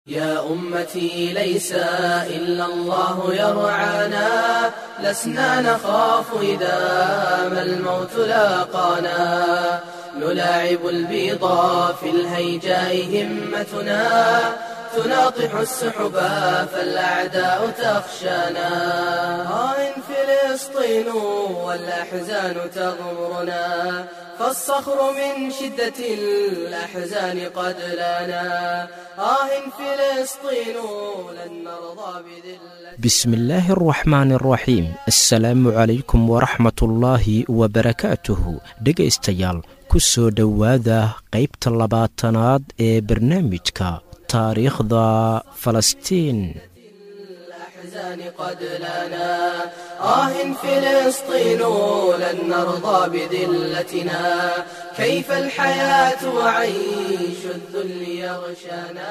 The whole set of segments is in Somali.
يا أمتي ليس إلا الله يرعانا لسنا نخاف إذا ما الموت لاقانا نلاعب البيضا في الهيجاء همتنا تناطح السحبا فالأعداء تخشانا آه فلسطين والأحزان تغمرنا فالصخر من شدة الأحزان قد لنا آه فلسطين لن نرضى بذلة بسم الله الرحمن الرحيim asalaamu calaykum waraxmat ullaahi wabarakaatuhu dhegaystayaal ku soo dhowaada qaybta labaatanaad ee barnaamijka taariikhda falastiin الأحزان قد لنا آه فلسطين لن نرضى بذلتنا كيف الحياة وعيش الذل يغشانا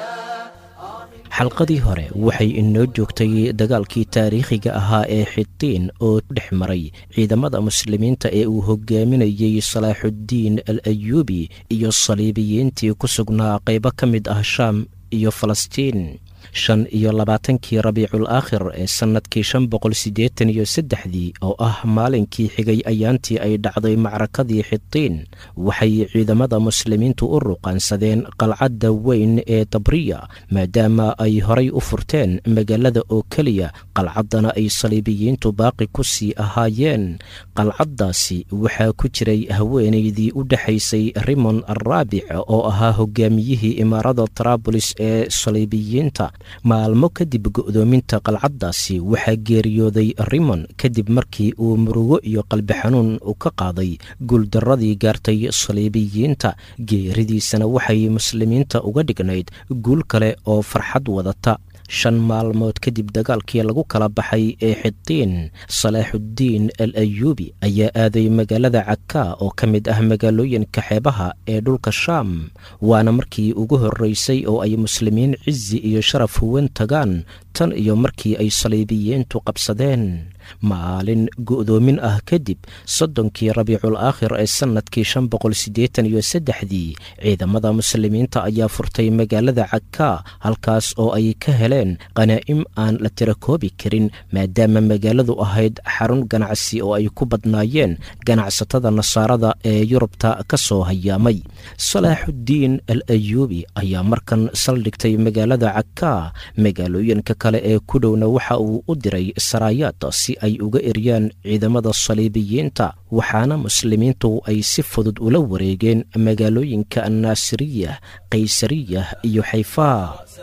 xalqadii hore waxay inoo joogtay dagaalkii taariikhiga ahaa ee xitiin oo dhex maray ciidamada muslimiinta ee uu hogaaminayey salaaxuddiin al ayuubi iyo saliibiyiintii ku sugnaa qaybo ka mid ah shaam iyo falastiin shan iyo labaatankii rabiicul aakhir ee sannadkii shan boqol siddeetan iyo saddexdii oo ah maalinkii xigay ayaantii ay dhacday macrakadii xitiin waxay ciidamada muslimiintu u ruqaansadeen qalcadda weyn ee dabriya maadaama ay horay u furteen magaalada oo keliya qalcaddana ay saliibiyiintu baaqi ku sii ahaayeen qalcaddaasi waxaa ku jiray haweenaydii u dhexaysay rimon araabic oo ahaa hogaamiyihii imaarada traabulis ee saliibiyiinta maalmo kadib go'doominta qalcaddaasi waxaa geeriyooday rimon kadib markii uu murugo iyo qalbi xanuun u ka qaaday guuldarradii gaartay saliibiyiinta geeridiisana waxay muslimiinta uga dhignayd guul kale oo farxad wadata shan maalmood kadib dagaalkii lagu kala baxay ee xitiin salaaxuddiin al ayuubi ayaa aaday magaalada cakaa oo ka mid ah magaalooyinka xeebaha ee dhulka shaam waana markii ugu horreysay oo ay muslimiin cizi iyo sharaf huwan tagaan tan iyo markii ay saliibiyiintu qabsadeen maalin go'doomin ah kadib soddonkii rabiicul aakhir ee sannadkii shan boqol siddeetan iyo saddexdii ciidamada muslimiinta ayaa furtay magaalada cakaa halkaas oo ay ka heleen qanaa'im aan la tirakoobi karin maadaama magaaladu ahayd xarun ganacsi oo ay ku badnaayeen ganacsatada nasaarada ee yurubta ka soo hayaamay salaaxuddiin al ayuubi ayaa markan saldhigtay magaalada cakaa magaalooyinka kale ee ku dhowna waxa uu u diray saraayaad si ay uga eryaan ciidamada saliibiyiinta waxaana muslimiintu ay si fudud ula wareegeen magaalooyinka annaasiriya kaysariya iyo xayfaa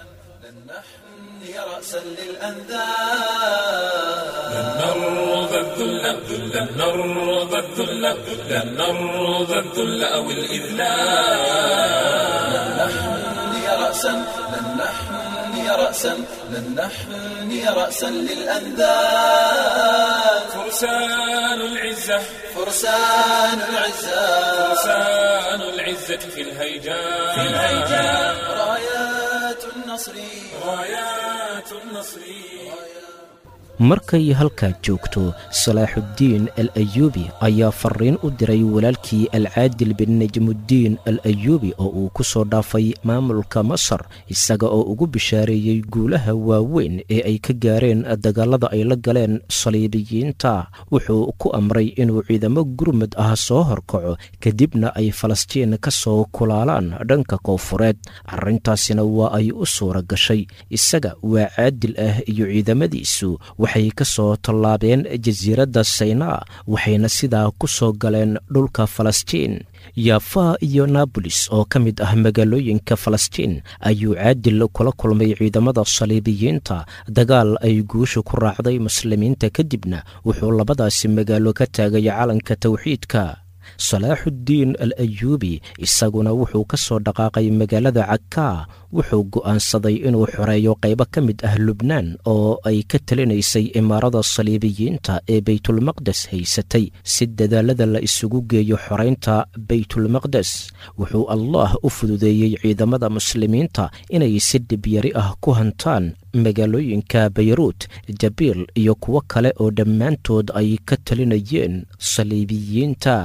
لن نرضى الذل لن نرضى الذل أو الإذلال لن نحني رأسا لن نحني رأسا لن نحني رأسا للأنذال فرسان العزة فرسان العزة فرسان العزة في الهيجاء في الهيجاء رايات النصر رايات النصر markay halkaa joogto salaaxuddiin al ayuubi ayaa fariin u diray walaalkii alcaadil bin najmuddiin al ayuubi oo uu ku soo dhaafay maamulka masar isaga oo ugu bishaareeyey guulaha waaweyn ee ay ka gaareen dagaalada ay la galeen saliibiyiinta wuxuu ku amray inuu ciidamo gurmud ah soo horkaco kadibna ay falastiin ka soo kulaalaan dhanka koonfureed arrintaasina waa ay u suura gashay isaga waa caadil ah iyo ciidamadiisu waxay ka soo tallaabeen jasiiradda saynaa waxayna sidaa ku soo galeen dhulka falastiin yaafaa iyo naabolis oo ka mid ah magaalooyinka falastiin ayuu caadil kula kulmay ciidamada saliibiyiinta dagaal ay guusha ku raacday muslimiinta kadibna wuxuu labadaasi magaalo ka taagay calanka tawxiidka salaaxuddiin al ayuubi isaguna wuxuu ka soo dhaqaaqay magaalada cakaa wuxuu go'aansaday inuu xoreeyo qaybo ka mid ah lubnaan oo ay ka talinaysay imaarada saliibiyiinta ee baytulmaqdes haysatay si dadaalada la isugu geeyo xoraynta baytulmaqdes wuxuu allah u fududeeyey ciidamada muslimiinta inay si dhibyari ah ku hantaan magaalooyinka bayruut jabiil iyo kuwo kale oo dhammaantood ay ka talinayeen saliibiyiinta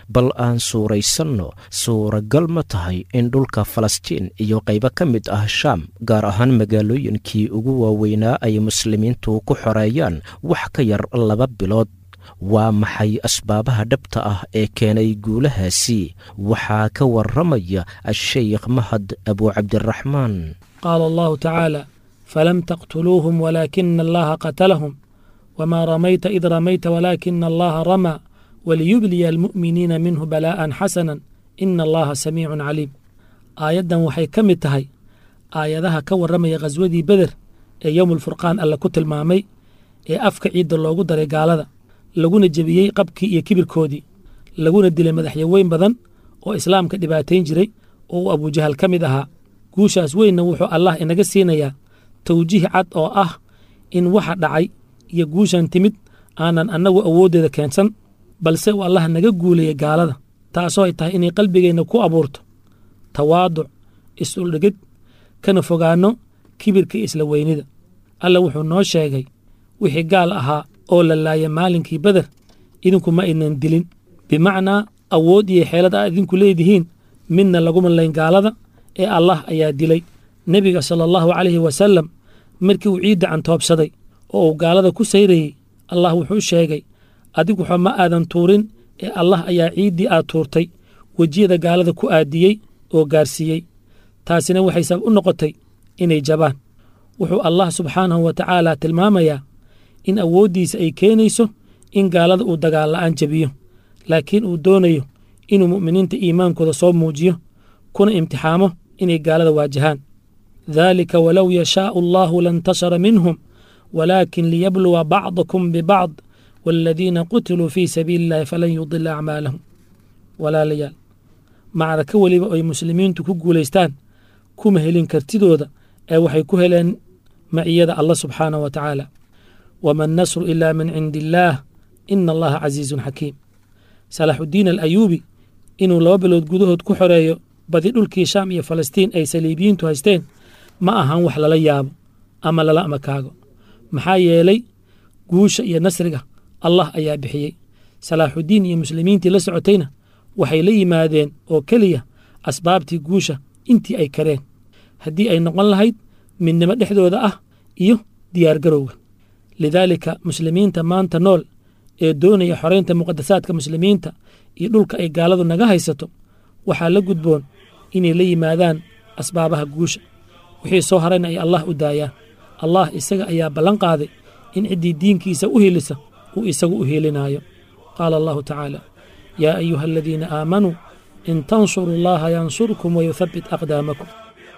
bal aan suuraysanno suuragal ma tahay in dhulka falastiin iyo qaybo ka mid ah shaam gaar ahaan magaalooyinkii ugu waaweynaa ay muslimiintu ku xoreeyaan wax ka yar laba bilood waa maxay asbaabaha dhabta ah ee keenay guulahaasi waxaa ka warramaya asheykh mahad abuucabdiraxmaan qaala allahu tacaala falam taqtuluuhum walaakina allaha qatalahum wmaa ramayta id ramayta walaakina allaha ramaa waliyubliya almu'miniina minhu balaa'an xasanan ina allaha samiicun caliim aayaddan waxay ka mid tahay aayadaha ka warramaya khaswadii beder ee yowmulfurqaan alle ku tilmaamay ee afka ciidda loogu daray gaalada laguna jebiyey qabkii iyo kibirkoodii laguna dilay madaxyaweyn badan oo islaamka dhibaatayn jiray oo uu abujahal ka mid ahaa guushaas weynna wuxuu allah inaga siinayaa tawjiih cad oo ah in waxa dhacay iyo guushan timid aanan annagu awooddeeda keensan balse uu allah naga guulayay gaalada taasoo ay tahay inay qalbigeenna ku abuurto tawaaduc is-uldhigid kana fogaanno kibirka isla weynida alla wuxuu noo sheegay wixii gaal ahaa oo la laaya maalinkii beder idinku ma aynan dilin bimacnaa awood iyo xeelad aad idinku leedihiin midna laguma layn gaalada ee allah ayaa dilay nebiga sala allahu calayhi wasallam markii uu ciidda cantoobsaday oo uu gaalada ku sayrayey allah wuxuu sheegay adigu xo ma aadan tuurin ee allah ayaa ciiddii aad tuurtay wejiyada gaalada ku aadiyey oo gaarsiiyey taasina waxay sabab u noqotay inay jabaan wuxuu allah subxaanahu wa tacaala tilmaamayaa in awooddiisa ay keenayso in gaalada uu dagaal la'aan jebiyo laakiin uu doonayo inuu mu'miniinta iimaankooda soo muujiyo kuna imtixaamo inay gaalada waajahaan daalika walow yashaa'u allahu lantasara minhum walaakin liyabluwa bacdakum bibacd waaladiina qutiluu fii sabiili illahi falan yudila acmaalahum walaalayaal macraka weliba ay muslimiintu ku guulaystaan kuma helin kartidooda ee waxay ku heleen maciyada allah subxaanah wa tacaala wama annasru ila min cindi illaah ina allaha casiizun xakiim salaaxuddiin alayuubi inuu laba bilood gudahood ku xoreeyo badi dhulkii shaam iyo falastiin ay saliibiyiintu haysteen ma ahan wax lala yaabo ama lala amakaago maxaa yeelay guusha iyo nasriga allah ayaa bixiyey salaaxuddiin iyo muslimiintii la socotayna waxay la yimaadeen oo keliya asbaabtii guusha intii ay kareen haddii ay noqon lahayd midnimo dhexdooda ah iyo diyaargarowga lidaalika muslimiinta maanta nool ee doonaya xoraynta muqadasaadka muslimiinta iyo dhulka ay gaaladu naga haysato waxaa la gudboon inay la yimaadaan asbaabaha guusha wixii soo harayna ay allah u daayaan allah isaga ayaa ballan qaaday in ciddii diinkiisa u hilisa uu isagu u hilinaayo qaala allahu tacaala yaa ayuha aladiina aamanuu in tansuru allaha yansurkum wayuthabbit aqdaamakum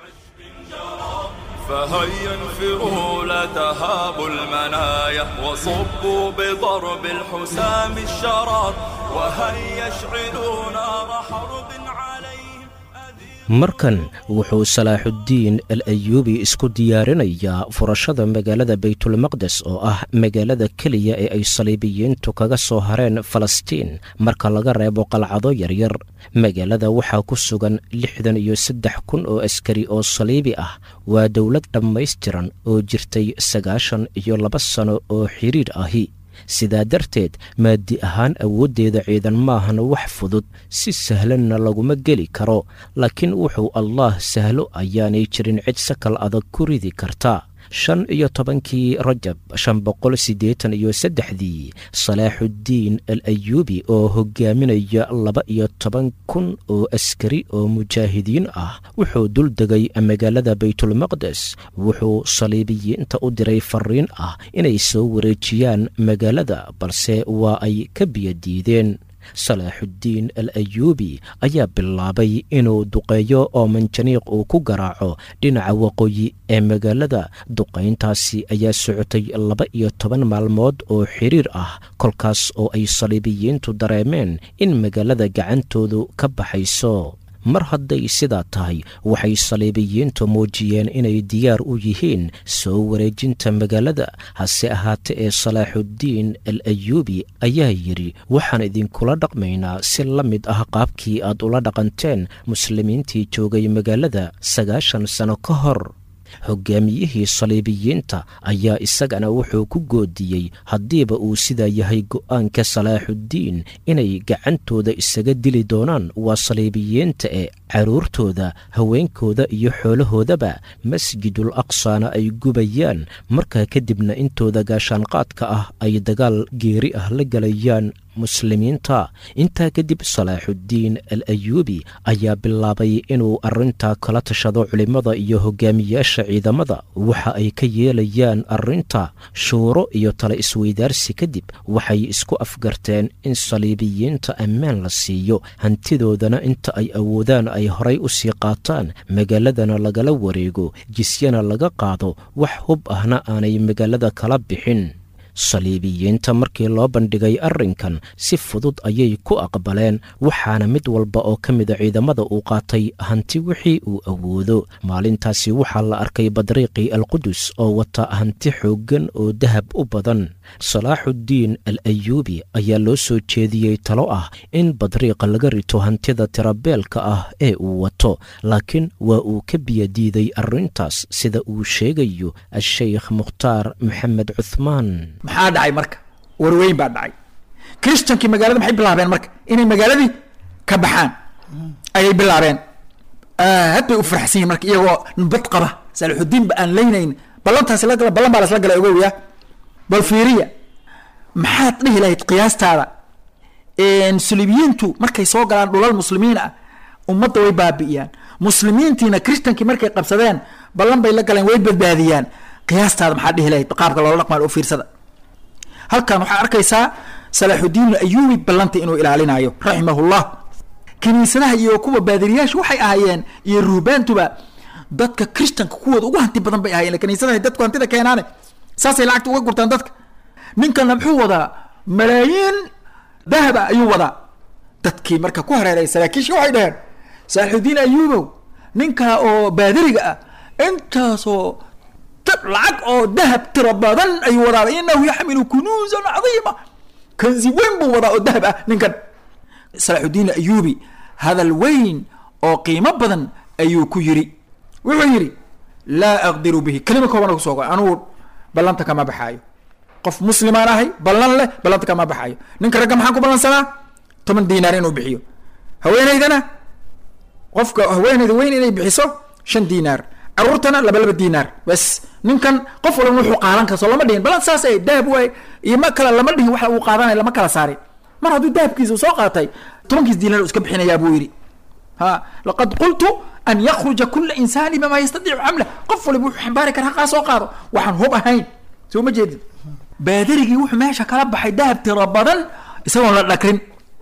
فهيا انفروا لا تهابوا المنايا وصبوا بضرب الحسام الشرار وهيا اشعلوا نار حرب عليهم markan wuxuu salaaxuddiin al ayuubi isku diyaarinayaa furashada magaalada baytulmaqdes oo ah magaalada keliya ee ay saliibiyiintu kaga soo hareen falastiin marka laga reebo qalcado yaryar magaalada waxaa ku sugan lixdan iyo saddex kun oo askari oo saliibi ah waa dowlad dhammaystiran oo jirtay sagaashan iyo laba sano oo xiriir ahi sidaa darteed maadi ahaan awooddeeda ciidan maahan wax fudud si sahlanna laguma geli karo laakiin wuxuu allaah sahlo ayaanay jirin cid sakal adag ku ridi karta shan iyo tobankii rajab shan boqol siddeetan iyo saddexdii salaaxuddiin al ayuubi oo hogaaminaya laba iyo toban kun oo askari oo mujaahidiin ah wuxuu dul degay magaalada baytulmaqdes wuxuu saliibiyiinta u diray fariin ah inay soo wareejiyaan magaalada balse waa ay ka biyadiideen salaaxuddiin al ayuubi ayaa bilaabay inuu duqeeyo oo manjaniiq uu ku garaaco dhinaca waqooyi ee magaalada duqayntaasi ayaa socotay laba iyo toban maalmood oo xiriir ah kolkaas oo ay saliibiyiintu dareemeen in magaalada gacantoodu ka baxayso mar hadday sidaa tahay waxay saliibiyiintu muujiyeen inay diyaar u yihiin soo wareejinta magaalada hase ahaate ee salaaxuddiin al ayuubi ayaa yidhi waxaan idinkula dhaqmaynaa si la mid ah qaabkii aad ula dhaqanteen muslimiintii joogay magaalada sagaashan sano ka hor hogaamiyihii saliibiyiinta ayaa isagana wuxuu ku goodiyey haddiiba uu sidaa yahay go'aanka salaaxuddiin inay gacantooda isaga dili doonaan waa saliibiyiinta ee carruurtooda haweenkooda iyo xoolahoodaba masjidul aqsana ay gubayaan markaa kadibna intooda gaashaanqaadka ah ay dagaal geeri ah la galayaan muslimiinta intaa kadib salaaxuddiin al ayuubi ayaa bilaabay inuu arrintaa kala tashado culimmada iyo hogaamiyaasha ciidamada waxa ay ka yeelayaan arrinta shuuro iyo tala isweydaarsi kadib waxay isku afgarteen in saliibiyiinta ammaan la siiyo hantidoodana inta ay awoodaan ay horay u sii qaataan magaaladana lagala wareego jisyana laga qaado wax hub ahna aanay magaalada kala bixin saliibiyiinta markii loo bandhigay arrinkan si fudud ayay ku aqbaleen waxaana mid walba oo ka mida ciidamada uu qaatay hanti wixii uu awoodo maalintaasi waxaa la arkay badriiqii alqudus oo wata hanti xooggan oo dahab u badan salaaxuddiin al ayuubi ayaa loo soo jeediyey talo ah in badriiqa laga rito hantida tirabeelka ah ee uu wato laakiin waa uu ka biyadiiday arrintaas sida uu sheegayo a-sheykh mukhtaar maxamed cuhmaan maxaa dhacay marka warweyn baa dhacay christankii magaalada maxay bilaabeen marka inay magaaladii ka baxaan ayay bilaabeen aad bay u faraxsan yihin marka iyagoo nabad qaba salaaxudiin ba aan leynayn ballantaasi la gala ballan baa lasla galay ogowiya bal fiiriya maxaad dhihi lahayd qiyaastaada sulibiyiintu markay soo galaan dhulal muslimiin ah ummadda way baabi'iyaan muslimiintiina christankii markay qabsadeen ballan bay la galeen way badbaadiyaan qiyaastaada maxaa dhihi lahayd qaabka loola dhaqmaan u fiirsada halkan waxaa arkaysaa salaaxudiin ayuubi ballanta inuu ilaalinayo raximahullah kiniisadaha iyo kuwa baadiriyaasha waxay ahaayeen iyo ruhbaantuba dadka christanka kuwooda ugu hanti badan bay ahaayeen kiniisadaha dadku hantida keenaane saasay lacagta uga gurtaan dadka ninkana muxuu wadaa malaayiin dahaba ayuu wadaa dadkii marka ku hareeray saraakiisha waxay dhaheen salaaxudiin ayuubow ninkaa oo baadiriga ah intaasoo lacag oo dahab tiro badan ayuu wadaa inahu yaxmilu kunuusan cadiima kanzi weyn buu wadaa oo dahab ah ninkan salaaxudiin ayuubi hadal weyn oo qiimo badan ayuu ku yiri wuxuu yidhi laa aqdiru bihi kelima kooban kusoo go anugu ballanta kama baxaayo qof muslimaan ahay ballan leh ballanta kama baxaayo ninka ragga maxaan ku ballansanaa toban diinaar inuu bixiyo haweenaydana qofka haweenayda weyn inay bixiso shan diinaar caruurtana laba laba diinaar bas ninkan qof walba wuxuu qaadan kara soo lama dhihin balan saas ay dahab waay iyo ma kale lama dhihin waxa uu qaadanay lama kala saarin mar hadduu dahabkiisa soo qaatay tobankiis diinaar iska bixinayaa buu yidhi ha laqad qultu an yakruja kula insaani bima yastadiicu xamla qof waliba wuxuu xambaari kara haqaa soo qaado waxaan hub ahayn soo ma jeedid baadarigii wuxuu meesha kala baxay dahab tiro badan isagoon la dhakrin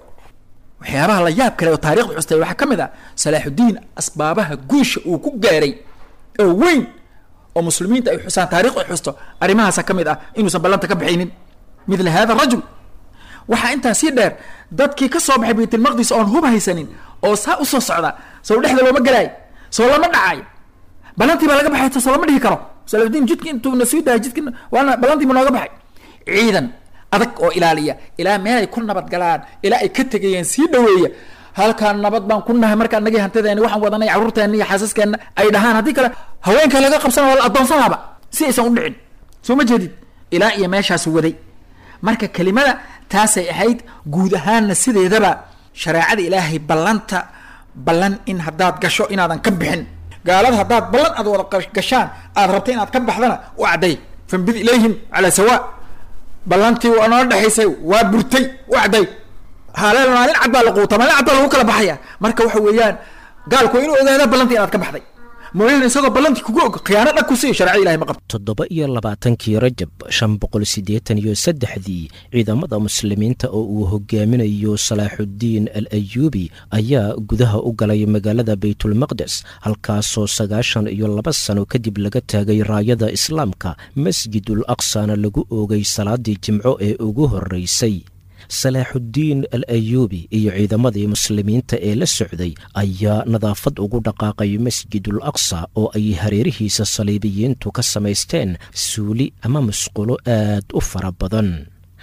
waxyaabaha la yaab kale oo taarikhda xustay waxaa ka mid ah salaaxudiin asbaabaha guusha uu ku gaaray oo weyn oo muslimiinta ay xusaan taarikhdu ay xusto arrimahaasa ka mid ah inuusan ballanta ka baxaynin midla hada rajul waxaa intaa sii dheer dadkii ka soo baxay baytulmaqdis oon hub haysanin oo saa usoo socda sow dhexda looma galaay soo lama dhacay ballantii baa laga baxay soo lama dhihi karo salaaxudiin jidki intuu na sii dahay jidki waana ballantii buu nooga baxay ciidan adag oo ilaaliya ilaa meelay ku nabad galaan ilaa ay ka tegayeen sii dhaweeya halkaan nabad baan ku nahay markaa nagii hantideeni waxaan wadanay carruurteena iyo xaasaskeenna ay dhahaan haddii kale haweenka laga qabsana waa la addoonsanaaba si aysan u dhicin soo ma jeedid ilaa iyo meeshaas waday marka kelimada taasay ahayd guud ahaanna sideedaba shareecada ilaahay ballanta ballan in haddaad gasho inaadan ka bixin gaalada haddaad ballan aad wada gashaan aad rabta inaad ka baxdana u cadday fambid ilayhim calaa sawaa ballantii waa noo dhexaysay waa burtay u cadday haaleel maalin cad baa la quuta maalin cad baa lagu kala baxaya marka waxa weeyaan gaalku waa inuu ogaada ballantii inaad ka baxday mooyaane isagoo ballantii kugu og khiyaano dhag ku siiyo sharcada ilahay ma qabto toddoba iyo labaatankii rajab shan boqol siddeetan iyo saddexdii ciidamada muslimiinta oo uu hogaaminayo salaaxuddiin al ayuubi ayaa gudaha u galay magaalada baytulmaqdes halkaasoo sagaashan iyo laba sano kadib laga taagay raayada islaamka masjidul aqsana lagu oogay salaadii jimco ee ugu horreysay salaaxuddiin al ayuubi iyo ciidamadii muslimiinta ee la socday ayaa nadaafad ugu dhaqaaqay masjidul aqsa oo ay hareerihiisa saliibiyiintu ka samaysteen suuli ama musqulo aad u fara badan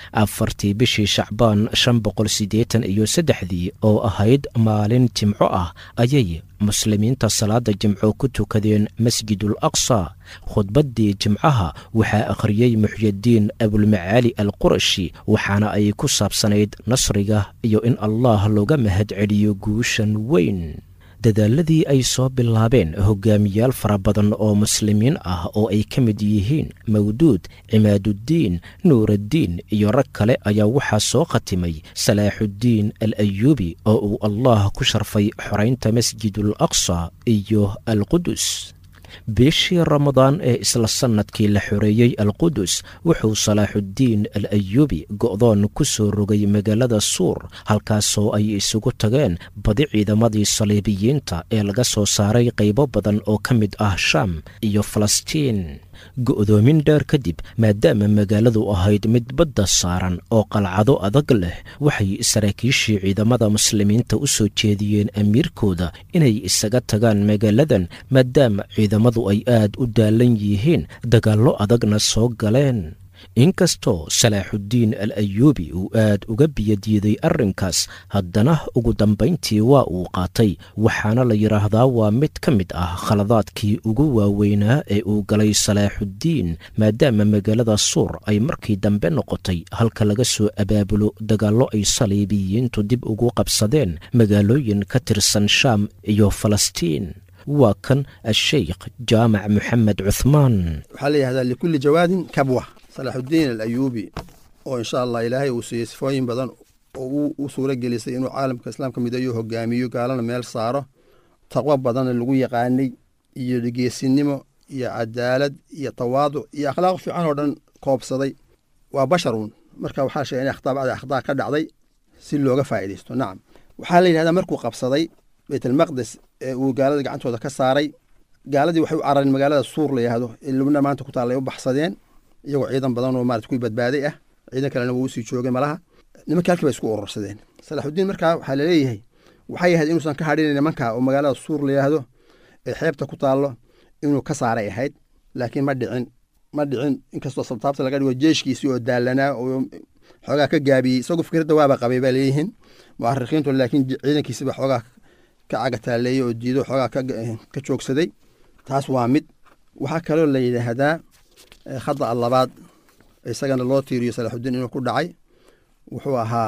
afartii bishii shacbaan shan boqol siddeetan iyo saddexdii oo ahayd maalin jimco ah ayay muslimiinta salaada jimco ku tukadeen masjidul aqsa khudbaddii jimcaha waxaa akhriyey muxyidiin abulmacaali al qurashi waxaana ay ku saabsanayd nasriga iyo in allah looga mahad celiyo guushan weyn dadaaladii ay soo bilaabeen hogaamiyaal fara badan oo muslimiin ah oo ay ka mid yihiin mawduud cimaaduddiin nuuraddiin iyo rag kale ayaa waxaa soo khatimay salaaxuddiin al ayuubi oo uu allah ku sharfay xoraynta masjidul aqsa iyo alqudus bishii ramadaan ee isla sannadkii la xoreeyey alqudus wuxuu salaaxuddiin al ayuubi go'doon ku soo rogay magaalada suur halkaasoo ay isugu tageen badi ciidamadii saliibiyiinta ee laga soo saaray qaybo badan oo ka mid ah shaam iyo falastiin go'doomin dheer kadib maadaama magaaladu ahayd mid badda saaran oo qalcado adag leh waxay saraakiishii ciidamada muslimiinta u soo jeediyeen amiirkooda inay isaga tagaan magaaladan maadaama ciidamadu ay aad u daalan yihiin dagaallo adagna soo galeen inkastoo salaaxuddiin al ayuubi uu aad uga biyadiiday arrinkaas haddana ugu dambayntii waa uu qaatay waxaana la yidhaahdaa waa mid ka mid ah khaladaadkii ugu waaweynaa ee uu galay salaaxuddiin maadaama magaalada suur ay markii dambe noqotay halka laga soo abaabulo dagaallo ay saliibiyiintu dib ugu qabsadeen magaalooyin ka tirsan shaam iyo falastiin waa kan asheykh jaamac moxamed cuhmaan waxaa la yihahdaa likulli jawaadin kabwa salaaxuddiin al ayuubi oo insha allah ilaahay uu siiyey sifooyin badan oo u suuro gelisay inuu caalamka islaamka mideeyo hogaamiyo gaalana meel saaro taqwo badanna lagu yaqaanay iyo geesinimo iyo cadaalad iyo tawaaduc iyo akhlaaq fiican oo dhan koobsaday waa basharuun marka waxaa sheegay in akhtaa akhtaa ka dhacday si looga faa'iidaysto nacam waxaa la yidhahdaa markuu qabsaday baytalmaqdes ee uu gaalada gacantooda ka saaray gaaladii waxay u carareen magaalada suur la yihahdo ee lubna maanta ku taalla ay u baxsadeen iyagoo ciidan badan oo maarata kuwii badbaaday ah ciidan kalena wuu usii joogay malaha nimankii halkii bay isku urursadeen salaaxuddiin markaa waxaa laleeyahay waxay ahayd inuusan ka hadhinin nimanka oo magaalada suur la yihahdo ee xeebta ku taallo inuu ka saaray ahayd laakiin ma dhicin ma dhicin inkastoo sabtaabta laga dhigo jeeshkiisii oo daalanaa oo xoogaa ka gaabiyey isagoo fikradda waaba qabay baa leeyihiin mu'arikhiintu laakiin ciidankiisiba xoogaa ka cagataaleeyey oo diido xoogaa ka joogsaday taas waa mid waxaa kaloo la yidhaahdaa khada a labaad isagana loo tiiriyo salaaxuddiin inuu ku dhacay wuxuu ahaa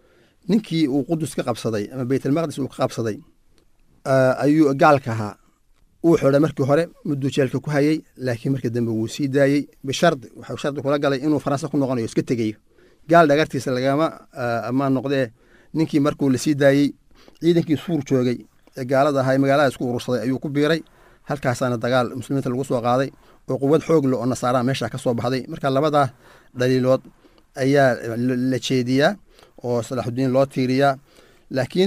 ninkii uu qudus ka qabsaday ama baytalmaqdis uu ka qabsaday ayuu gaalka ahaa uu xidhay markii hore mudduu jeelka ku hayey laakiin markii dambe wuu sii daayey bishardi waxuu shardi kula galay inuu faransa ku noqonayo iska tegayo gaal dhagartiisa lagama ammaan noqdee ninkii markuu lasii daayey ciidankii suur joogay ee gaalada ahaa magaalada isku urursaday ayuu ku biiray halkaasaana dagaal muslimiinta lagu soo qaaday oo quwad xoog le oo nasaaraha meesha ka soo baxday marka labadaa dhaliilood ayaa la jeediyaa oo salaaxuddiin loo tiiriyaa laakiin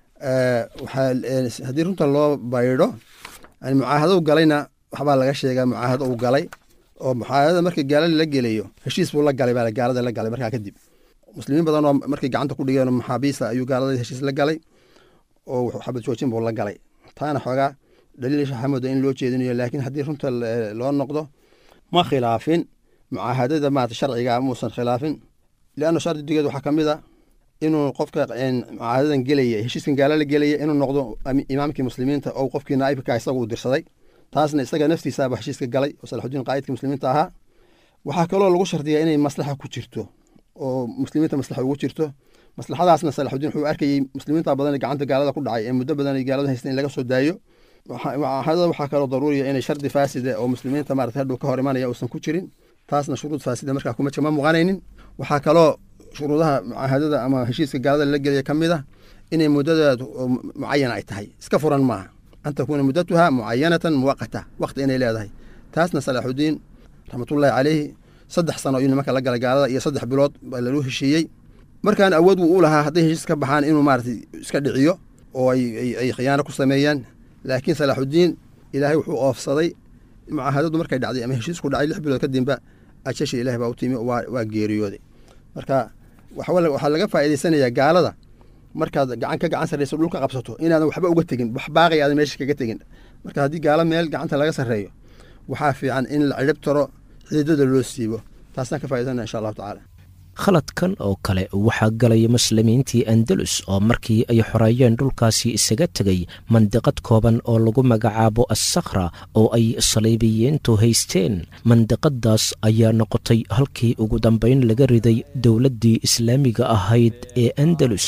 haddii runta loo baydho mucaahado galayna waxbaa laga sheegaa mucaahado uu galay oo mucaahadada markii gaalada la gelayo heshiis buu la galay baa gaalada la galay markaa kadib muslimiin badan oo markay gacanta ku dhigeen maxaabiista ayuu gaalada heshiis la galay oo xabad joojin buu la galay taana xoogaa dhaliil xamooda in loo jeedinayo laakiin haddii runta loo noqdo ma khilaafin mucaahadada maarata sharciga muusan khilaafin lianna shardigeed waxaa ka mid a inuu qofka mucaahadadan gelaya heshiiskan gaala la gelaya inuu noqdo imaamkii muslimiinta oo qofkii naaibka isaga uu dirsaday taasna isaga naftiisaaba heshiiska galay oo salaxudiin qaa'idkii muslimiinta ahaa waxaa kaloo lagu shardiyaa inay maslaxa ku jirto oo muslimiinta maslaxa ugu jirto maslaxadaasna salaxudiin wuxuu arkayey muslimiinta badan gacanta gaalada ku dhacay ee muddo badan ay gaalada haysteen in laga soo daayo mucaahadada waxaa kaloo daruuriya inay shardi faasida oo muslimiinta maarata hadhow ka hor imanaya uusan ku jirin taasna shuruud faasida markaa kuma ma muuqanaynin waxaa kaloo shuruudaha mucaahadada ama heshiiska gaalada la gelaya ka mid ah inay muddadeed mucayana ay tahay iska furan maaha an takuuna muddatuha mucayanatan muwaqata waqti inay leedahay taasna salaaxudiin raxmatullaahi caleyhi saddex sano ayuu nimanka la galay gaalada iyo saddex bilood baa lalu heshiiyey markaan awood wuu u lahaa hadday heshiis ka baxaan inuu maarata iska dhiciyo oo ay khiyaano ku sameeyaan laakiin salaaxudiin ilaahay wuxuu oofsaday mucaahadadu markay dhacday ama heshiisku dhacay lix bilood kadibba ajashi ilahi baa u timi waa geeriyooday marka waxaa laga faa'iidaysanayaa gaalada markaad gacan ka gacan sarreyso dhulka qabsato inaadan waxba uga tegin wax baaqay aadan meesha kaga tegin marka haddii gaalo meel gacanta laga sarreeyo waxaa fiican in la cirib taro xiidada loo siibo taasaan ka faa'idaysana insha allahu tacaala khaladkan oo kale waxaa galay muslimiintii andalus oo markii ay xoreeyeen dhulkaasi isaga tegay mandiqad kooban oo lagu magacaabo assakhra oo ay saliibiyiintu haysteen mandiqadaas ayaa noqotay halkii ugu dambayn laga riday dowladdii islaamiga ahayd ee andalus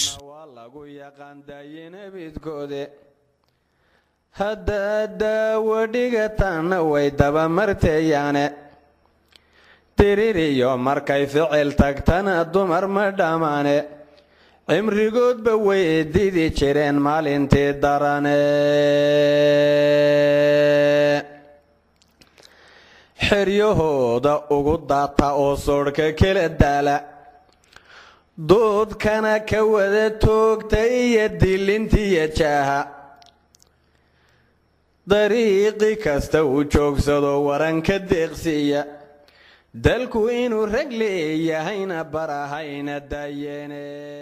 haddaad daawo dhigataanna way dabamarteeyaane diririyo markay ficil tagtana dumar ma dhammaane cimrigoodba way didi jireen maalintii darane xeryahooda ugu daata oo soodhka kala daala doodkana ka wada toogta iyo dilintiyo jaaha dariiqi kasta uu joogsado waranka deeqsiiya dalku inuu rag leeyahayna barahayna daayeene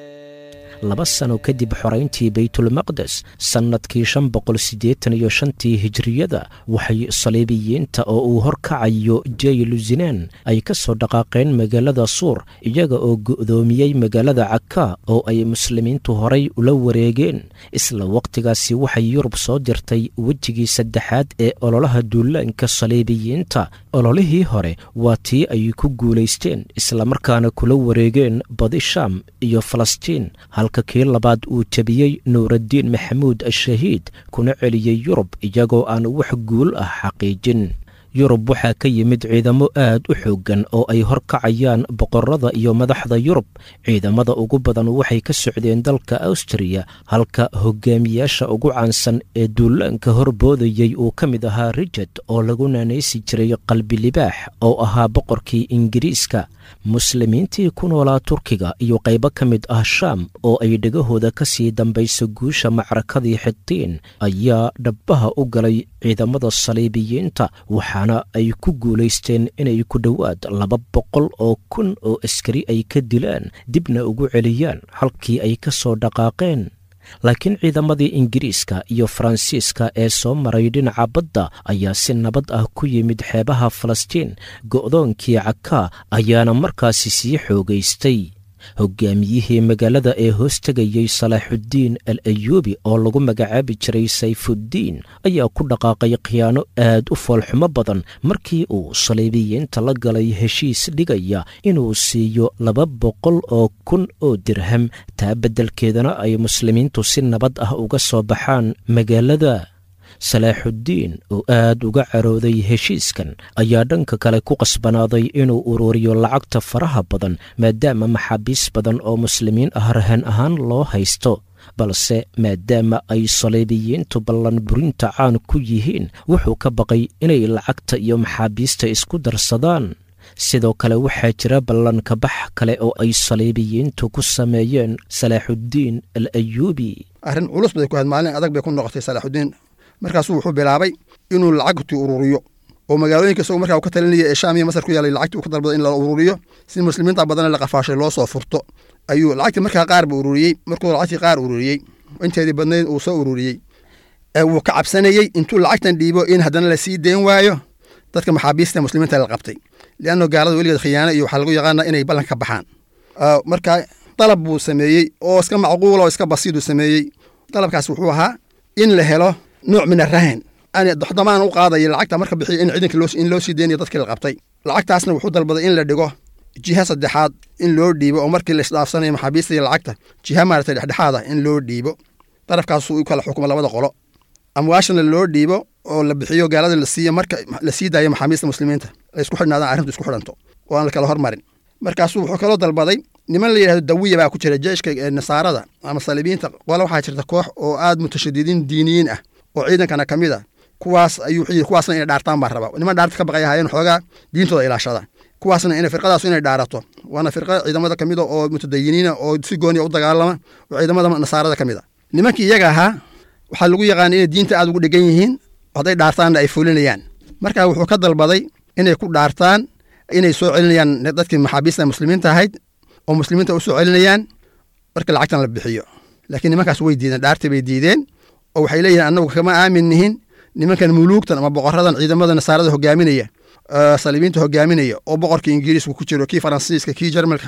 laba sano kadib xorayntii baytulmaqdes sannadkii shan boqol siddeetan iyo shantii hijriyada waxay saliibiyiinta oo uu horkacayo jeyluzinaan ay ka soo dhaqaaqeen magaalada suur iyaga oo go'doomiyey magaalada caka oo ay muslimiintu horay ula wareegeen isla wakhtigaasi waxay yurub soo dirtay wejigii saddexaad ee ololaha duulaanka saliibiyiinta ololihii hore waa tii ay ku guulaysteen islamarkaana kula wareegeen badi shaam iyo falastiin halka kii labaad uu jebiyey nuuraddiin maxamuud ashahiid kuna celiyey yurub iyagoo aan wax guul ah xaqiijin yurub waxaa ka yimid ciidamo aad u xooggan oo ay horkacayaan boqorada iyo madaxda yurub ciidamada ugu badan waxay ka socdeen dalka awstriya halka hogaamiyaasha ugu caansan ee duulaanka horboodayey uu ka mid ahaa rijad oo lagu naanaysi jiray qalbi libaax oo ahaa boqorkii ingiriiska muslimiintii ku noolaa turkiga iyo qaybo ka mid ah shaam oo ay dhegahooda ka sii dambayso guusha macrakadii xitiin ayaa dhabbaha u galay ciidamada saliibiyiinta waxaana ay ku guulaysteen inay ku dhowaad laba boqol oo kun oo askari ay ka dilaan dibna ugu celiyaan halkii ay ka soo dhaqaaqeen laakiin ciidamadii ingiriiska iyo faransiiska ee soo maray dhinaca badda ayaa si nabad ah ku yimid xeebaha falastiin go'doonkii cakaa ayaana markaasi sii xoogaystay hogaamiyihii magaalada ee hoos tegayey salaaxuddiin al ayuubi oo lagu magacaabi jiray sayfuddiin ayaa ku dhaqaaqay khiyaano aad u foolxumo badan markii uu saliibiyiinta la galay heshiis dhigaya inuu siiyo laba boqol oo kun oo dirham taa beddelkeedana ay muslimiintu si nabad ah uga soo baxaan magaalada salaaxuddiin oo aad uga carooday heshiiskan ayaa dhanka kale ku qasbanaaday inuu ururiyo lacagta faraha badan maadaama maxaabiis badan oo muslimiin ah rahan ahaan loo haysto balse maadaama ay saliibiyiintu ballanburinta caan ku yihiin wuxuu ka baqay inay lacagta iyo maxaabiista isku darsadaan sidoo kale waxaa jira ballankabax kale oo ay saliibiyiintu ku sameeyeen salaaxuddiin al ayuubi arrin culus bay ku ahayd maalin adag bay ku noqotay salaaxuddiin markaasuu wuxuu bilaabay inuu lacagtii ururiyo oo magaalooyinka isagoo markaa uu ka talinaya ee shaam iyo masar ku yaalay lacagtii uu ka dalbaday in la ururiyo si muslimiinta badanna la qafaashay loo soo furto ayuu lacagtii markaa qaar ba ururiyey markuu lacagtii qaar ururiyey inteedii badnayd uu soo ururiyey wuu ka cabsanayey intuu lacagtan dhiibo in haddana la sii deen waayo dadka maxaabiista muslimiinta la qabtay lianno gaalada weligeed khiyaano iyo waxaa lagu yaqaana inay ballan ka baxaan marka dalab buu sameeyey oo iska macquula oo iska basiiduu sameeyey dalabkaas wuxuu ahaa in la helo nooc min arahan doxdamaan u qaadaya lacagta marka bixiya in ciidanka in loo sii deynayo dadkii la qabtay lacagtaasna wuxuu dalbaday in la dhigo jiha saddexaad in loo dhiibo oo markii la isdhaafsanayo maxaabiista iyo lacagta jiha maaragtay dhexdhexaad ah in loo dhiibo darafkaasuu u kala xukumo labada qolo amwaashana loo dhiibo oo la bixiyo gaalada la siiyo marka la sii daayo maxaabiista muslimiinta la isku xidhnaadaan arrintu isku xidhanto oo aan la kala hormarin markaasuu wuxuu kaloo dalbaday niman la yidhahdo dawiya baa ku jira jeeshka nasaarada ama saliibiyiinta qole waxaa jirta koox oo aad mutashadidiin diiniyiin ah oo ciidankana ka mid a kuwaas ayuu yidhi kuwaasna inay dhaartaan baa raba niman dhaarta ka baqay ahaayeen xoogaa diintooda ilaashada kuwaasna inay firqadaas inay dhaarato waana firqa ciidamada ka mid a oo mutadayiniina oo si gooniya u dagaalama oo ciidamada nasaarada ka mid a nimankii iyaga ahaa waxaa lagu yaqaana inay diinta aad ugu dhegan yihiin hadday dhaartaanna ay fulinayaan marka wuxuu ka dalbaday inay ku dhaartaan inay soo celinayaan dadkii maxaabiista muslimiinta ahayd oo muslimiinta u soo celinayaan marka lacagtan la bixiyo laakiin nimankaas way diideen dhaartii bay diideen oo waxay leeyihin annagu kama aamin nihin nimankan muluugtan ama boqoradan ciidamada nasaarada hogaaminaya saliibiinta hogaaminaya oo boqorkii ingiriiska ku jiro kii faransiiska kii jarmalka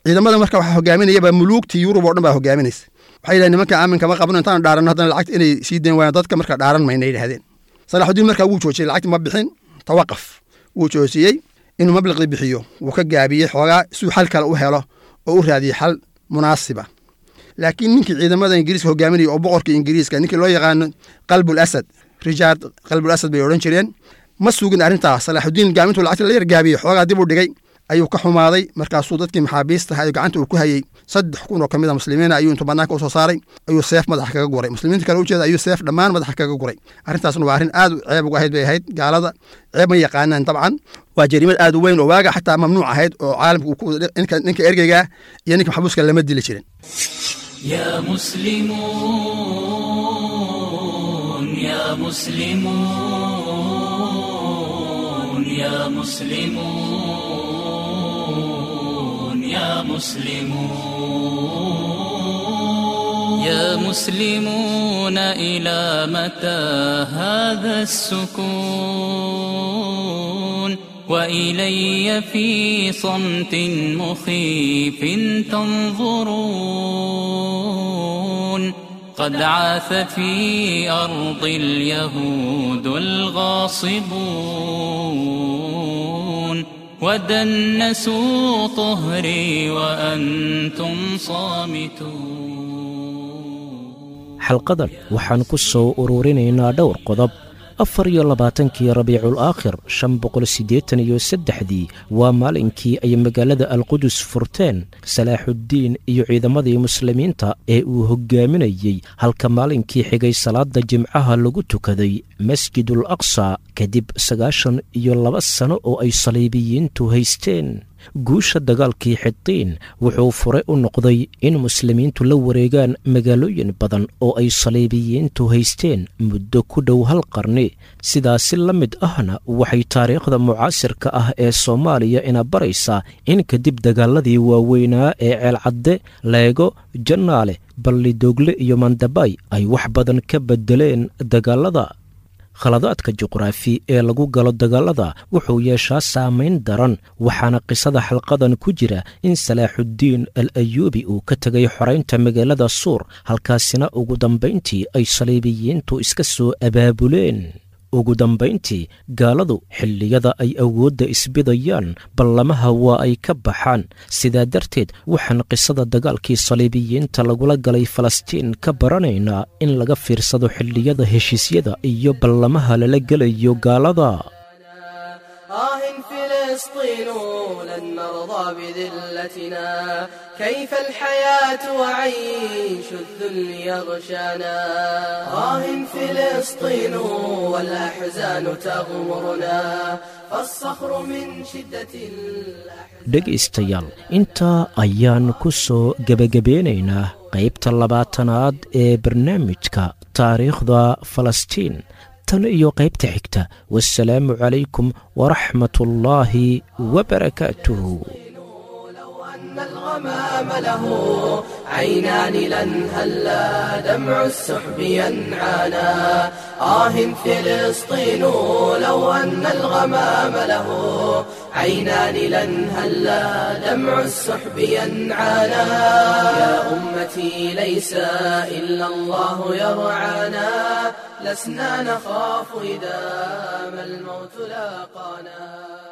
ciidamada marka waxaa hogaaminayaba muluugtii yurub oo dhan baa hogaaminaysa waxay yidhahen nimanka aaminka ma qabno intaan dhaaranno haddana lacagta inay sii dayn waayaan dadka marka dhaaran mayna yidhahdeen salaaxudiin markaa wuu joojiyey lacagti ma bixin tawaqaf wuu joojiyey inuu mabliqdii bixiyo wuu ka gaabiyey xoogaa suu xal kale u helo oo u raadiyey xal munaasiba laakiin ninkii ciidamada ingiriiska hogaaminaya oo boqorkii ingiriiska ninkii loo yaqaano qalbul asad rijaard qalbul asad bay odhan jireen ma sugin arrintaas salaaxudiin gaamintuu lacagta la yargaabiyey xoogaa dib u dhigay ayuu ka xumaaday markaasuu dadkii maxaabiista ahaa gacanta uu ku hayey saddex kun oo kamid a muslimiina ayuu intuu banaanka usoo saaray ayuu seef madaxa kaga guray muslimiinta kale ujeeda ayuu seef dhammaan madaxa kaga guray arrintaasna waa arrin aad ceeb uga ahayd bay ahayd gaalada ceeb ma yaqaanaan dabcan waa jariimad aad u weyn oo waaga xataa mamnuuc ahayd oo caalamka ninka ergeyga iyo ninka maxbuuska lama dili jirin يا مسلمون يا مسلمون يا مسلمون يا مسلمون يا مسلمون إلى متى هذا السكون وإلي في صمت مخيف تنظرون قد عاث في أرض اليهود الغاصبون ودنسوا طهري وأنتم صامتون xalqadan waxaan ku soo ururinaynaa dhowr qodob afar iyo labaatankii rabiicul aakhir shan boqol siddeetan iyo saddexdii waa maalinkii ay magaalada alqudus furteen salaaxuddiin iyo ciidamadii muslimiinta ee uu hoggaaminayey halka maalinkii xigay salaada jimcaha lagu tukaday masjidul aqsa kadib sagaashan iyo laba sano oo ay saliibiyiintu haysteen guusha dagaalkii xidiin wuxuu fure u noqday in muslimiintu la wareegaan magaalooyin badan oo ay saliibiyiintu haysteen muddo ku dhow hal qarni sidaasi la mid ahna waxay taariikhda mucaasirka ah ee soomaaliya ina baraysaa in kadib dagaaladii waaweynaa ee ceelcadde leego jannaale ballidoogle iyo mandabay ay wax badan ka beddeleen dagaalada khaladaadka juqraafi ee lagu galo dagaalada wuxuu yeeshaa saamayn daran waxaana qisada xalqadan ku jira in salaaxuddiin al ayuubi uu ka tegay xoraynta magaalada suur halkaasina ugu dambayntii ay saliibiyiintu iska soo abaabuleen ugu dambayntii gaaladu xilliyada ay awoodda isbidayaan ballamaha waa ay ka baxaan sidaa darteed waxaan qisada dagaalkii saliibiyiinta lagula galay falastiin ka baranaynaa in laga fiirsado xilliyada heshiisyada iyo ballamaha lala gelayo gaalada آه فلسطين لن نرضى بذلتنا كيف الحياة وعيش الذل يغشانا آه فلسطين والأحزان تغمرنا فالصخر من شدة الأحزان dhegaystayaal intaa ayaan ku soo gebagabeynaynaa qaybta labaatanaad ee barnaamijka taariikhda falastiin tan iyo qaybta xigta wasalaamu calaykum waraxmat ullaahi wabarakaatuhu أن الغمام له عينان لن هلا دمع السحب ينعانا آه فلسطين لو أن الغمام له عينان لن هلا دمع السحب ينعانا يا أمتي ليس إلا الله يرعانا لسنا نخاف إذا ما الموت لاقانا